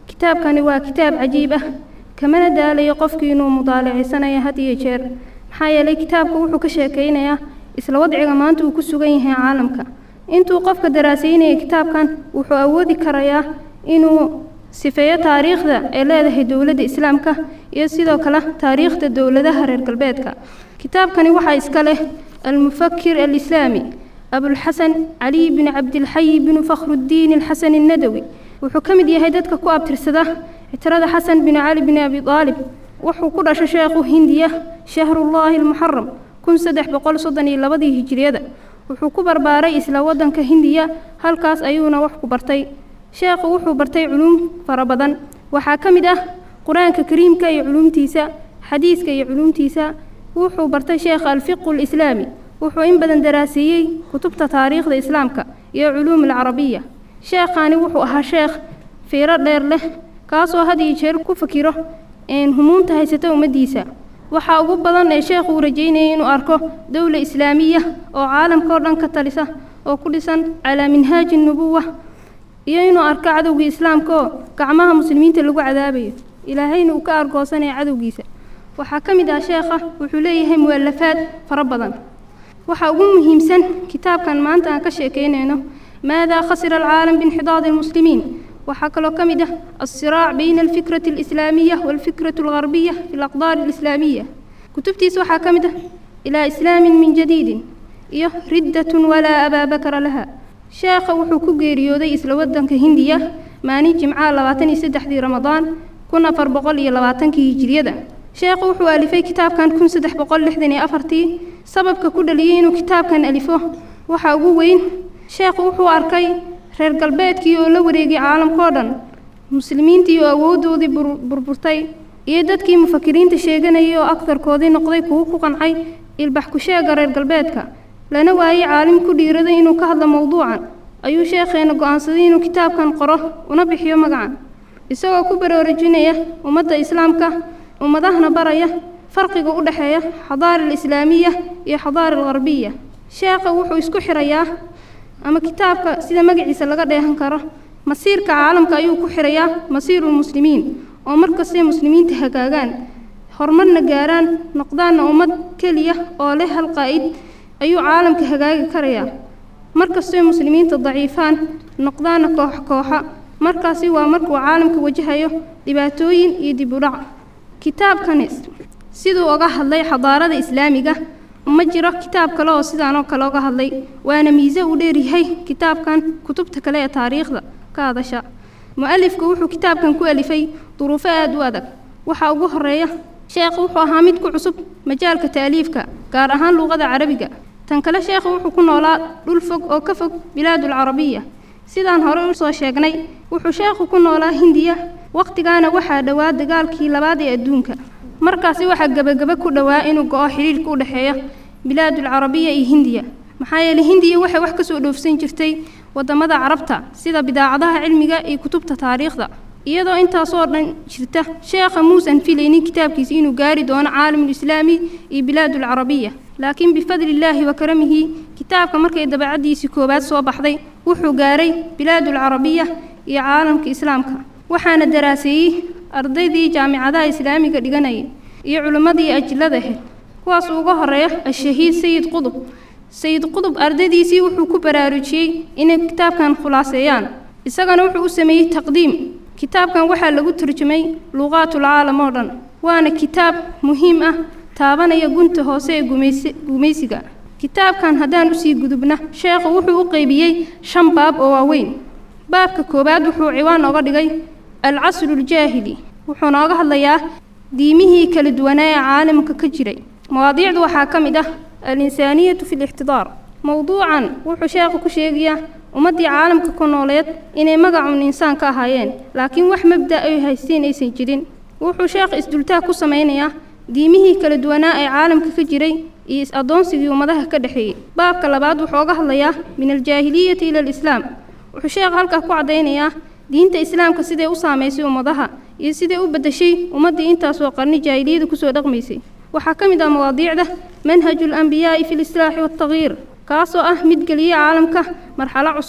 Speaker 9: kitaabkani waa kitaab cajiib ah kamana daalayo qofkii inuu mudaalacaysanaya had iyo jeer maxaa yeelay kitaabka wuxuu ka sheekaynayaa isla wadciga maanta uu ku sugan yahay caalamka intuu qofka daraasaynaya kitaabkan wuxuu awoodi karayaa inuu sifeeyo taariikhda ay leedahay dowladda islaamka iyo sidoo kale taariikhda dowladaha reer galbeedka kitaabkani waxaa iska leh almufakir alislaami abulxasan caliy bin cabdilxayi binu fakhrudiin alxasan annadawi wuxuu ka mid yahay dadka ku abtirsada ictirada xasan bin cali bin abi aalib wuxuu ku dhashay sheekhu hindiya shahrullaahi almuxaram kun saddex boqol soddon iyo labadii hijiriyada wuxuu ku barbaaray isla waddanka hindiya halkaas ayuuna wax ku bartay sheekhu wuxuu bartay culuum fara badan waxaa ka mid ah qur-aanka kariimka iyo culuumtiisa xadiiska iyo culuumtiisa wuxuu bartay sheekha alfiqu alislaami wuxuu in badan daraaseeyey kutubta taariikhda islaamka iyo culuum alcarabiya sheekhani wuxuu ahaa sheekh fiiro dheer leh kaasoo had iyo jeer ku fakiro humuunta haysata ummaddiisa waxaa ugu badan ee sheekhu uu rajeynayay inuu arko dowla islaamiya oo caalamka oo dhan ka talisa oo ku dhisan calaa minhaaji nubuwa iyo inuu arko cadowgii islaamka oo gacmaha muslimiinta lagu cadaabayo ilaahayna uu ka argoosanaya cadowgiisa waxaa ka mid ah sheekha wuxuu leeyahay mu'alafaad fara badan waxaa ugu muhiimsan kitaabkan maanta aan ka sheekaynayno maadaa khasira alcaalam biinxidaadi almuslimiin waxaa kaloo ka mid ah alsiraac bayna alfikrati alislaamiya waalfikrati algarbiya fi alaqdaar alislaamiya kutubtiisa waxaa ka mid ah ilaa islaamin min jadiidin iyo riddatun walaa abaa bakara laha sheekha wuxuu ku geeriyooday isla waddanka hindiya maalin jimcaha labaatan iyo saddexdii ramadaan kun afar boqol iyo labaatankii hijiriyada sheekhu wuxuu alifay kitaabkan kun saddex boqol lixdan iyo afartii sababka ku dhaliyey inuu kitaabkan alifo waxaa ugu weyn sheekhu wuxuu arkay reer galbeedkii oo la wareegay caalamkao dhan muslimiintii oo awooddoodii burburtay iyo dadkii mufakiriinta sheeganayay oo agtarkoodii noqday kuwo ku qancay ilbax ku sheega reer galbeedka lana waayey caalim ku dhiiraday inuu ka hadlo mowduucan ayuu sheekheena go'aansaday inuu kitaabkan qoro una bixiyo magacan isagoo ku baraarujinaya ummadda islaamka ummadahana baraya farqiga u dhexeeya xadaara alislaamiya iyo xadaara algarbiya sheekha wuxuu isku xirayaa ama kitaabka sida magaciisa laga dheehan karo masiirka caalamka ayuu ku xirayaa masiirulmuslimiin oo markastay muslimiinta hagaagaan horumarna gaaraan noqdaanna ummad keliya oo leh hal qaa'id ayuu caalamka hagaagi karayaa markastay muslimiinta daciifaan noqdaanna koox kooxa markaasi waa markuu caalamka wajahayo dhibaatooyin iyo dib u dhac kitaabkani siduu oga hadlay xadaarada islaamiga ma jiro kitaab kale oo sidaan oo kale oga hadlay waana miise uu dheeryahay kitaabkan kutubta kale ee taariikhda ka hadasha mu-alifku wuxuu kitaabkan ku alifay duruufo aada u adag waxaa ugu horeeya sheekhu wuxuu ahaa mid ku cusub majaalka taaliifka gaar ahaan luuqada carabiga tan kale sheekhu wuxuu ku noolaa dhul fog oo ka fog bilaadulcarabiya sidaan hore u soo sheegnay wuxuu sheekhu ku noolaa hindiya wakhtigaana waxaa dhowaa dagaalkii labaad ee adduunka markaasi waxaa gebagebe ku dhowaa inuu go-o xidhiirhka u dhexeeya bilaadulcarabiya iyo hindiya maxaa yeelay hindiya waxay wax ka soo dhoofsan jirtay waddamada carabta sida bidaacadaha cilmiga iyo kutubta taariikhda iyadoo intaasoo dhan jirta sheekha muusan filaynin kitaabkiisa inuu gaari doono caalamulislaami iyo bilaadulcarabiya laakiin bifadlillaahi wa karamihi kitaabka markay dabacaddiisii koowaad soo baxday wuxuu gaaray bilaadulcarabiya iyo caalamka islaamka waxaana daraaseeyey ardaydii jaamicadaha islaamiga dhiganayay iyo culimmadii ajillada ahayd kuwaas uga horeeya ashahiid sayid qudub sayid qudub ardaydiisii wuxuu ku baraarujiyey inay kitaabkan khulaaseeyaan isagana wuxuu u sameeyey taqdiim kitaabkan waxaa lagu turjumay luuqaatul caalam oo dhan waana kitaab muhiim ah taabanaya gunta hoose ee gumaysiga kitaabkan haddaan usii gudubna sheekhu wuxuu u qeybiyey shan baab oo waaweyn baabka koowaad wuxuu ciwaan oga dhigay alcasruljaahili wuxuu nooga hadlayaa diimihii kala duwanaa ee caalamka ka jiray mawaadiicdu waxaa ka mid ah alinsaaniyatu fi lixtidaar mowduucan wuxuu sheekhu ku sheegayaa ummaddii caalamka ku nooleed inay magacun insaan ka ahaayeen laakiin wax mabda ay haysteen aysan jirin wuxuu sheekh isdultaag ku samaynayaa diimihii kala duwanaa ee caalamka ka jiray iyo is-addoonsigii ummadaha ka dhexeeyey baabka labaad wuxuu oga hadlayaa min aljaahiliyati ila alislaam wuxuu sheekh halkaa ku caddaynayaa diinta islaamka siday u saamaysay ummadaha iyo siday u beddeshay ummaddii intaasoo qarni jaahiliyada kusoo dhaqmaysay waxaa ka mid ah mawaadiicda manhaju alambiyaa'i fi lislaaxi waaltagyiir kaasoo ah mid geliya caalamka marxalo cusub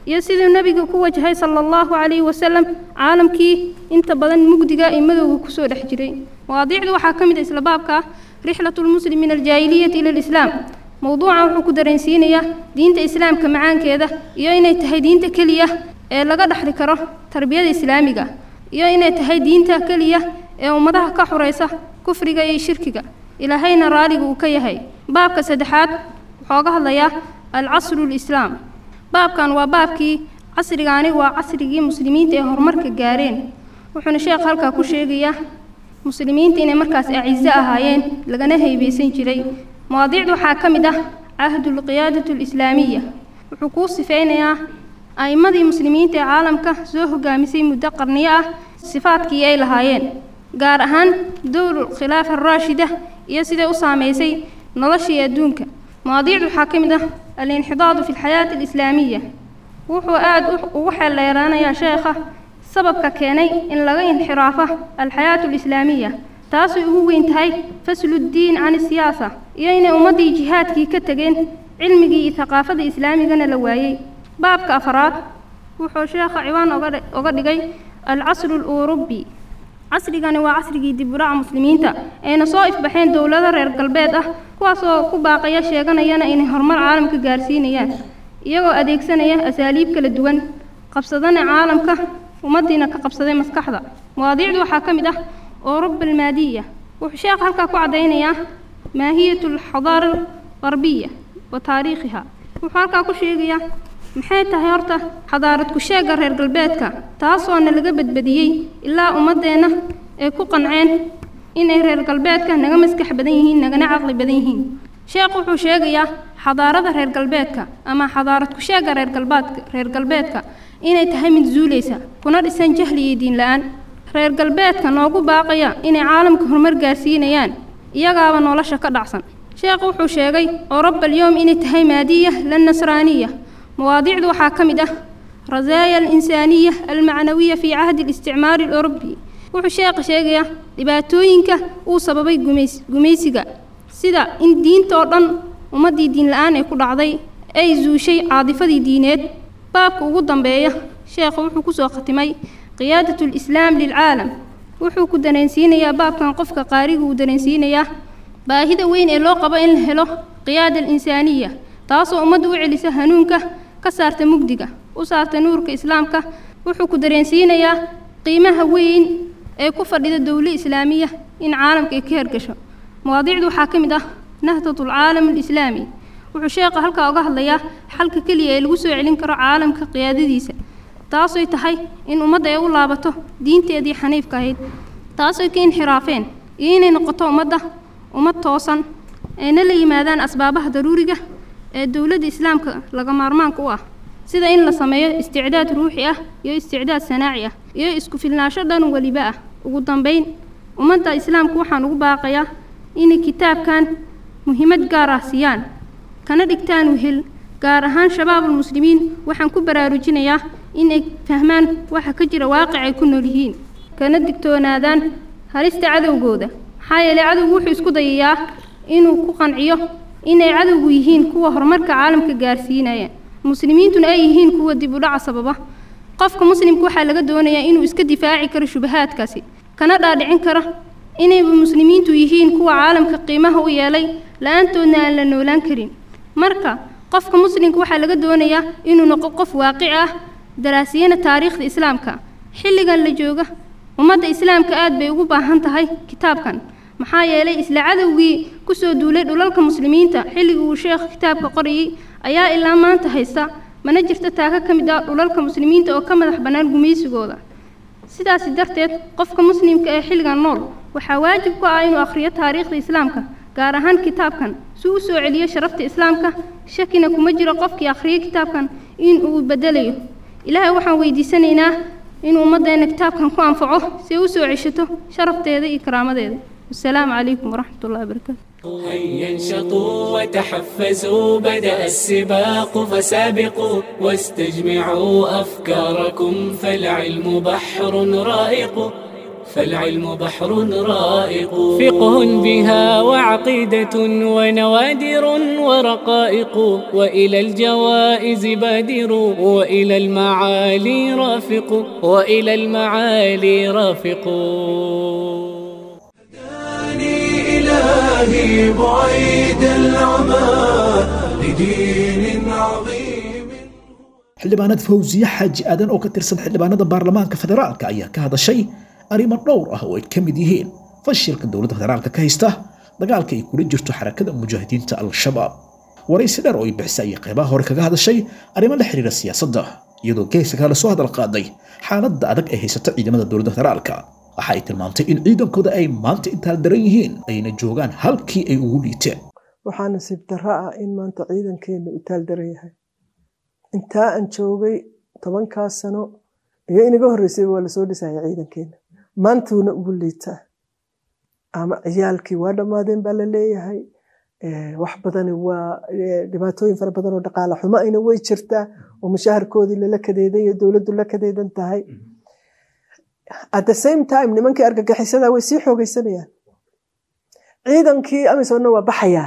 Speaker 9: iyo siduu nebiga ku wajahay sala allahu calayhi wasalam caalamkii inta badan mugdiga iyo madowga kusoo dhex jiray mawaadiicdu waxaa ka mid ah isla baabka ah rixlatu lmuslim min aljaahiliyati ila alislaam mowduucan wuxuu ku dareensiinayaa diinta islaamka macaankeeda iyo inay tahay diinta keliya ee laga dhexli karo tarbiyada islaamiga iyo inay tahay diinta keliya ee ummadaha ka xuraysa kufriga iyo shirkiga ilaahayna raaliga uu ka yahay baabka saddexaad wuxuu ga hadlayaa alcasru lislaam baabkan waa baabkii casrigaani waa casrigii muslimiinta ee horumarka gaareen wuxuuna sheekh halkaa ku sheegayaa muslimiinta inay markaas acizo ahaayeen lagana heybeysan jiray mawaadiicda waxaa ka mid ah cahdulqiyaadatu alislaamiya wuxuu kuu sifeynayaa a'immadii muslimiinta ee caalamka soo hogaamisay muddo qarniyo ah sifaadkii ay lahaayeen gaar ahaan dowlu khilaafa araashida iyo siday u saameysay noloshii adduunka mawaadiicdu waxaa ka mid ah alinxidaadu fi alxayaati alislaamiya wuxuu aada ugu xeeldheeraanayaa sheekha sababka keenay in laga inxiraafo alxayaatu alislaamiya taasay ugu weyn tahay fasluddiin can isiyaasa iyo inay ummaddii jihaadkii ka tegeen cilmigii iyo thaqaafada islaamigana la waayey baabka afraad wuxuu sheekha ciwaan oga dhigay alcasru aluurubi casrigani waa casrigii dib u dhaca muslimiinta ayna soo ifbaxeen dowlado reer galbeed ah kuwaasoo ku baaqaya sheeganayana inay horumar caalamka gaarsiinayaan iyagoo adeegsanaya asaaliib kala duwan qabsadana caalamka ummaddiina ka qabsaday maskaxda mawaadiicdu waxaa ka mid ah اوروبا المادية وشيخ هلكا كعدينيا ماهية الحضارة الغربية وتاريخها وحالكا كشيغيا maxay tahay horta xadaarad ku sheega reer galbeedka taasoona laga badbadiyey ilaa ummadeenna ay ku qanceen inay reer galbeedka naga maskax badan yihiin nagana caqli badan yihiin sheekh wuxuu sheegayaa xadaarada reer galbeedka ama xadaarad ku sheega reer galbeedka reer galbeedka inay tahay mid zuulaysa kuna dhisan jahli iyo diin la-aan reer galbeedka noogu baaqaya inay caalamka horumar gaarsiinayaan iyagaaba nolosha ka dhacsan sheekhu wuxuu sheegay oroba alyowm inay tahay maadiya la nasraaniya mawaadiicdu waxaa ka mid ah rasaaya alinsaaniya almacnawiya fii cahdi اlisticmaari اlأوروبي wuxuu sheekha sheegayaa dhibaatooyinka uu sababay gumays gumaysiga sida in diinta oo dhan ummaddii diin la-aan ee ku dhacday ay zuushay caadifadii diineed baabka ugu dambeeya sheekha wuxuu kusoo khatimay qiyaadat اlislaam lilcaalam wuxuu ku dareensiinayaa baabkan qofka qaariga uu dareensiinayaa baahida weyn ee loo qabo in la helo qiyaada alinsaaniya taasoo ummadda u celisa hanuunka ka saarta mugdiga u saarta nuurka islaamka wuxuu ku dareensiinayaa qiimaha weyn ee ku fadhida dowlo islaamiya in caalamka ay ka hergasho mawaadiicdu waxaa ka mid ah nahdatu alcaalam alislaami wuxuu sheekha halkaa uga hadlayaa xalka keliya ee lagu soo celin karo caalamka qiyaadadiisa taasoy tahay in ummadda ay u laabato diinteedii xaniifka ahayd taasoy ka inxiraafeen iyo inay noqoto ummadda ummad toosan ayna la yimaadaan asbaabaha daruuriga ee dowladda islaamka laga maarmaanka u ah sida in la sameeyo isticdaad ruuxi ah iyo isticdaad sanaaci ah iyo isku filnaansho dhan weliba ah ugu dambayn ummadda islaamka waxaan ugu baaqayaa inay kitaabkan muhiimad gaar ah siiyaan kana dhigtaan wehel gaar ahaan shabaabulmuslimiin waxaan ku baraarujinayaa inay fahmaan waxa ka jira waaqic ay ku nool yihiin kana digtoonaadaan halista cadowgooda maxaa yeelay cadowgu wuxuu isku dayayaa inuu ku qanciyo inay cadowgu yihiin kuwa horumarka caalamka gaarsiinaya muslimiintuna ay yihiin kuwa dib u dhaca sababa qofka muslimka waxaa laga doonayaa inuu iska difaaci karo shubahaadkaasi kana dhaadhicin karo inayba muslimiintu yihiin kuwa caalamka qiimaha u yeelay la-aantoodna aan la noolaan karin marka qofka muslimka waxaa laga doonayaa inuu noqo qof waaqici ah daraasiyana taariikhda islaamka xilligan la jooga ummadda islaamka aad bay ugu baahan tahay kitaabkan maxaa yeelay isla cadowgii kusoo duulay dhulalka muslimiinta xilligii uu sheekh kitaabka qorayey ayaa ilaa maanta haysta mana jirto taaka ka mid ah dhulalka muslimiinta oo ka madax bannaan gumaysigooda sidaasi darteed qofka muslimka ee xilligan nool waxaa waajib ku ah inuu akhriyo taariikhda islaamka gaar ahaan kitaabkan si u soo celiyo sharafta islaamka shakina kuma jiro qofkii akhriyay kitaabkan in uu bedelayo ilaahay waxaan weydiisanaynaa inuu ummaddeena kitaabkan ku anfaco si ay u soo ceshato sharafteeda iyo karaamadeeda والسلام عليكم ورحمة الله وبركاته
Speaker 10: هيا انشطوا وتحفزوا بدأ السباق فسابقوا واستجمعوا أفكاركم فالعلم بحر رائق فالعلم بحر رائق فقه بها وعقيدة ونوادر ورقائق وإلى الجوائز بادر وإلى المعالي رافق وإلى المعالي رافق
Speaker 11: إلهي بعيد العمى لدين عظيم
Speaker 2: xildhibaanad fawsiye xaaji aadan oo ka tirsan xildhibaanada baarlamaanka federaalka ayaa ka hadashay arrimo dhowr ah oo ay ka mid yihiin fashilka dowladda federaalka ka haysta dagaalka ay kula jirto xarakada mujaahidiinta al-shabaab waraysi dheer oo ay bixisay ayay qaybaha hore kaga hadashay arrimo la xiriira siyaasadda iyadoo geeska kale soo hadal qaaday xaaladda adag ee haysata ciidamada dowladda federaalka waxa ay tilmaantay in ciidankooda ay maanta intaal daran yihiin ayna joogaan halkii ay ugu liiteen
Speaker 12: waxaa nasiib darro ah in maanta ciidankeena u taal daran yahay intaa aan joogay tobankaas sano iyo inaga horreysay waa lasoo dhisaya ciidankeena maantuuna ugu liitaa ama ciyaalkii waa dhammaadeen baa la leeyahay wax badani waa dhibaatooyin fara badan oo dhaqaale xumo ayna way jirtaa oo mushaharkoodii lala kadeedan iyo dowladdu la kadeedan tahay at the same time nimankii argagixisada way sii xoogeysanayaan ciidankii amisonna waa baxayaa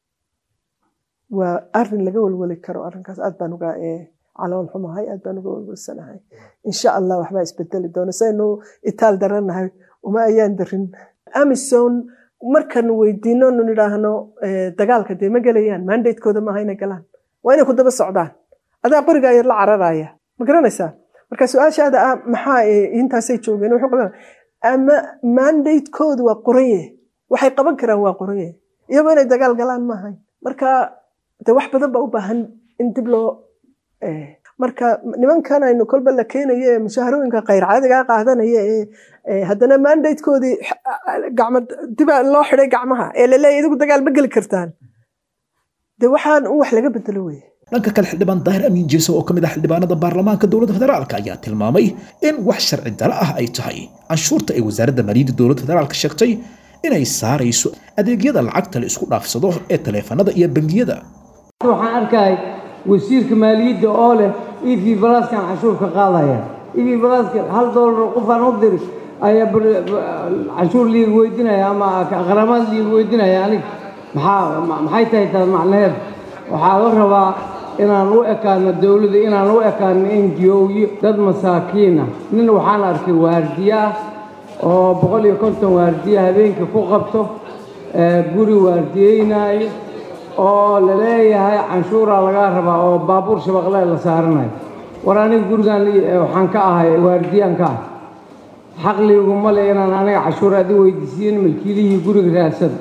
Speaker 12: waa arin laga welweli karo arrinkaas aad baan uga calool xumahay aad baan uga welwelsanahay insha allah waxbaa isbedeli doona saynu itaal daranahay uma ayaan darin amison markanu weydiino nu nidhaahno dagaalka dee ma gelayaan mandatekooda maaha inay galaan waa inay ku daba socdaan adaa qoriga yar la cararaya ma garanaysaa marka su-aashaada ah maxaa intaasay joogeen wuxuu qaban ama mandatekoodu waa qoranye waxay qaban karaan waa qoranye iyagoo inay dagaal galaan maahayn marka de wax badan baa u baahan in dib loo marka nimankan aynu kolba la keenayo ee mushaharooyinka khayr caadigaa qaadanaya ee haddana mandatekoodii gacmo diba loo xiday gacmaha ee laleeyahy idigu dagaal ma geli kartaan de waxaan un wax laga bedelo weye
Speaker 2: dhanka kale xildhibaan daahir amiin jeeso oo ka mid ah xildhibaanada baarlamaanka dowladda federaalka ayaa tilmaamay in wax sharci daro ah ay tahay canshuurta ay wasaaradda maaliyadda dowladda federaalka sheegtay inay saarayso adeegyada lacagta la isku dhaafsado ee taleefanada iyo bangiyada
Speaker 13: waxaan arkay wasiirka maaliyadda oo leh ev balaskan canshuur ka qaadaya ev balaska hal doolar qofaan u diri ayaa canshuur liiga weydinaya ama qaramaad liiga weydinaya anig maxaa maxay tahay taas macnaheed waxaa la rabaa inaan u ekaano dowladda inaan u ekaano n g o-yo dad masaakiin ah nin waxaan arkay waardiye ah oo boqol iyo konton waardiye habeenkii ku qabto guri waardiyeynaayo oo la leeyahay canshuuraa lagaa rabaa oo baabuur shabaqle la saaranayo war aniga gurigan waxaan ka ahay waardiyaan ka ah xaqliguma le inaan aniga cashuur adi weydiisiin milkiilihii guriga raadsada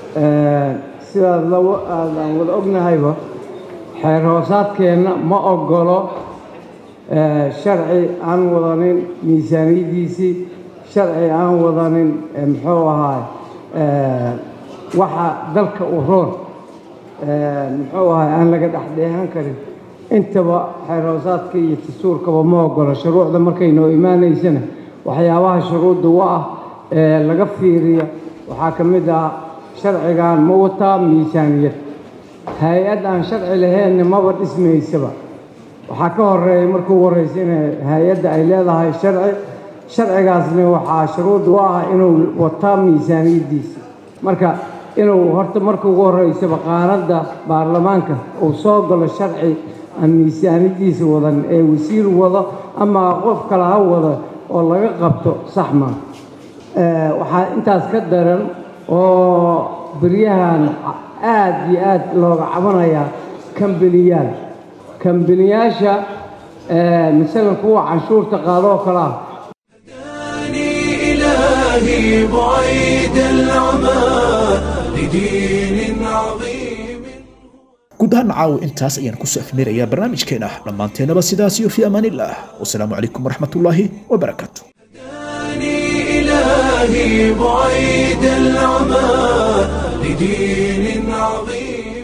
Speaker 13: sidaad aan wada ognahayba xeer hoosaadkeenna ma ogolo sharci aan wadanin miisaaniyaddiisii sharci aan wadanin muxuu ahaay waxa dalka u roon muxuu ahaay aan laga dhexdheehan karin intaba xeer hoosaadka iyo dastuurkaba ma ogolo shuruucda markay noo imaanaysana waxyaabaha shuruudda u ah ee laga fiiriyo waxaa ka mid ah sharcigan ma wataa miisaaniyad hay-ad aan sharci lahaynna maba dhismaysaba waxaa ka horeeya markuu horeysa in hay-adda ay leedahay sharci sharcigaasna waxaa shuruud u ah inuu wataa miisaaniyaddiisa marka inuu horta marka ugu horeysaba qaanadda baarlamaanka uu soo galo sharci aan miisaaniyaddiisa wadan ee wasiir wado ama qof kale ha wado oo laga qabto sax maa waxaa intaas ka daran oo beryahan aad iyo aad looga cabanayaa kambaniyaal kambaniyaasha masalan kuwa canshuurta qaado oo kale ah
Speaker 11: إلهي بعيد العمى لدين عظيم
Speaker 2: guud ahaan caawo intaas ayaan kusoo afmeerayaa barnaamijkeena dhammaanteennaba sidaas iyo fi amaanillaah wasalaamu calaykum waraxmatullaahi wabarakaatu
Speaker 11: إلهي بعيد العمى لدين عظيم